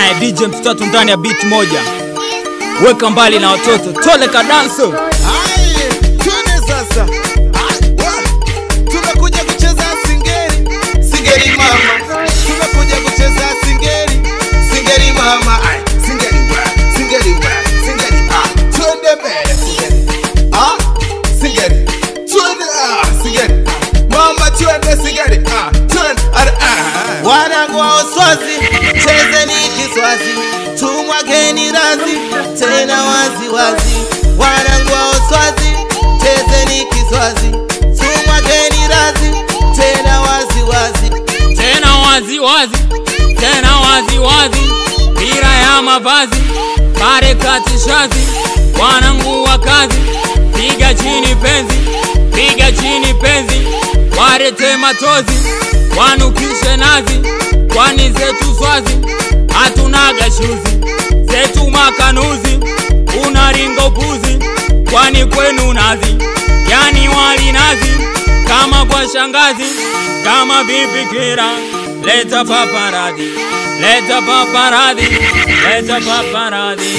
Aya, DJ mtatu ndani ya beat moja, weka mbali na watoto, tole kadanso. Aye, twende sasa. Ah, wa. Tumekuja kucheza singeli, singeli mama. Tumekuja kucheza singeli, singeli mama. Aye, singeli wa, singeli wa, singeli. Ah, twende mbele singeli. Ah, singeli. Twende ah, singeli. Ah, mama twende singeli. Ah, twende. Ah, ah. Wanangu wa Uswazi, chezeni Kiswazi, tumwageni razi tena wazi wazi. Wanangu wa Uswazi, chezeni Kiswazi, tumwageni razi tena wazi wazi. tena wazi wazi, tena wazi wazi, bila ya mavazi, pare katishazi, wanangu wa kazi, piga chini penzi, piga chini penzi, warete matozi, wanukishe nazi, kwani zetu swazi, hatunaga shuzi, zetu makanuzi, unaringa upuzi, kwani kwenu nazi, yani wali nazi, kama kwa shangazi, kama vifikira, leta paparadi, leta paparadi, leta paparadi.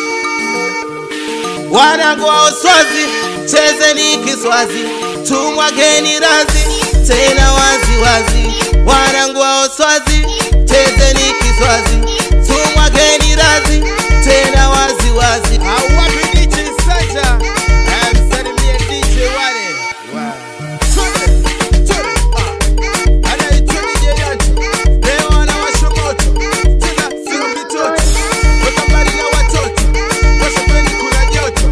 Wanangu wa Uswazi, chezeni Kiswazi, tumwageni razi tena wazi wazi. Wanangu wa Uswazi, chezeni Kiswazi, tumwageni razi tena wazi wazi. Au wapi DJ Sanja? Eh, msalimie DJ wale. Wa. Twende, twende, ah. Anaitwa DJ Yancho. Leo anawasha moto. Tena sio mitoto. Weka mbali na watoto. Wasipeni kuna joto.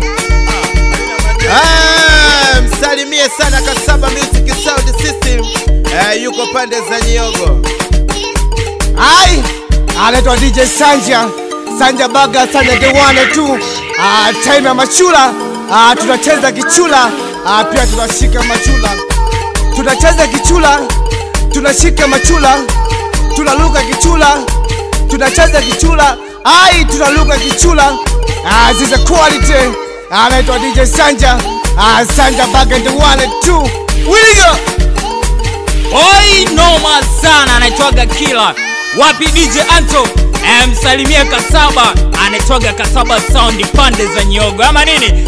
Ah, msalimie sana Kasaba Music Sound System. Eh, yuko pande za Nyogo. Ai, anaitwa DJ Sanja, Sanja Baga, Sanja the one tu. Ah, time ya machula. Ah, tunacheza kichula. Ah, pia tunashika machula. Tunacheza kichula. Tunashika machula. Tunaluka kichula. Tunacheza kichula. Ai, tunaluka kichula. Ah, this is a quality. Anaitwa DJ Sanja. Ah, Sanja Baga the one tu. Wiligo. Oi, noma sana, anaitwaga Kila. Wapi DJ Anto? Eh, msalimie Kasaba, anaitwaga Kasaba Sound pande za Nyogo ama nini?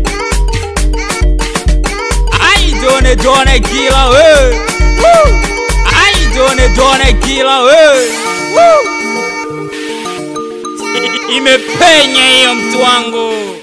Ai, done done Kila we. Woo! Ai, done done Kila we. Woo! Imepenya hiyo mtu wangu.